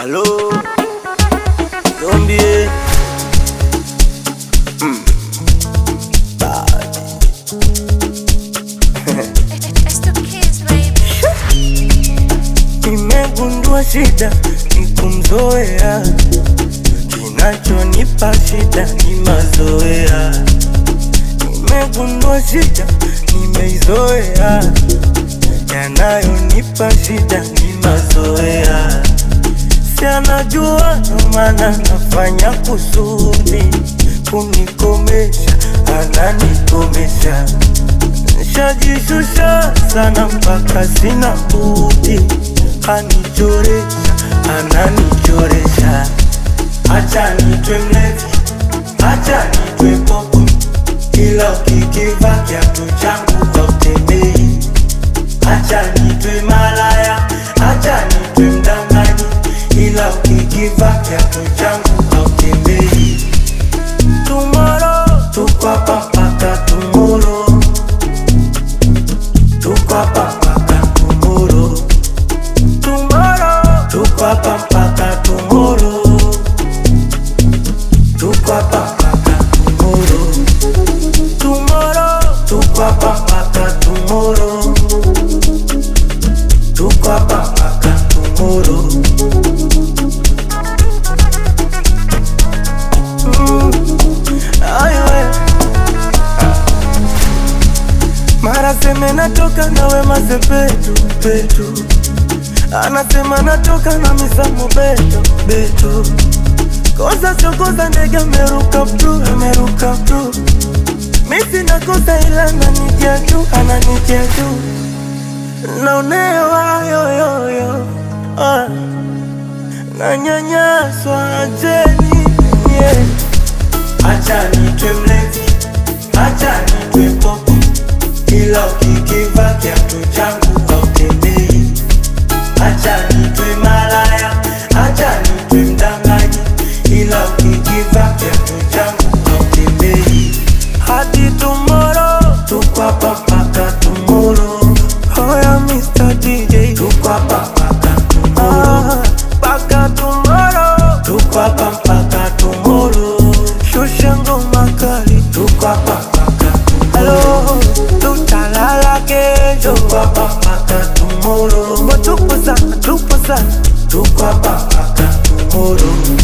Halo, zombie. Mm. Bad. It's the kids, baby. Nimegundua shida ni kumzoea, kinachonipa shida ni mazoea. Nimegundua shida nimeizoea, yanayonipa shida ni mazoea. Si anajua ndo maana nafanya kusudi kunikomesha, ananikomesha Nishajishusha sana mpaka sina budi, anichoresha, ananichoresha. Acha nitwe mlevi, acha nitwe popo, ila ukikiva kiatu changu hautembei. Acha nitwe malaya, acha nitwe mdanganyi, ila ukikiva kiatu changu hautembei. Tomorrow, tuko hapa mpaka tomorrow tuko hapa mpaka tomorrow. Tomorrow, tuko hapa mpaka tomorrow. Tuko hapa mpaka tomorrow. Tomorrow, tuko hapa mpaka tomorrow. Tuko hapa mpaka tomorrow. Mm, ayo, eh. Mara seme natoka nawe mazepetu petu, anasema natoka na misamo beto beto, kosa sio kosa, ndege ameruka pru ameruka pru, misi nakosa ila ananitia juu ananitia juu, naonewa yoyoyo ah, nanyanyaswa ajeni yeah. Acha nitwe mlevi, acha nitwe popo, ila ukikiva kiatu changu hautembei. Acha nitwe malaya, acha nitwe mdanganyi, ila ukikiva kiatu changu hautembei. Hadi tomorrow, tuko hapa mpaka tomorrow. Hoya Mr. DJ, tuko hapa mpaka tomorrow. Mpaka tomorrow, tuko hapa mpaka tomorrow. Shusha ngoma kali, tuko hapa mpaka tomorrow. Tutalala kesho, tuko hapa mpaka tomorrow. Tupo sana, tupo sana, tuko hapa mpaka tomorrow.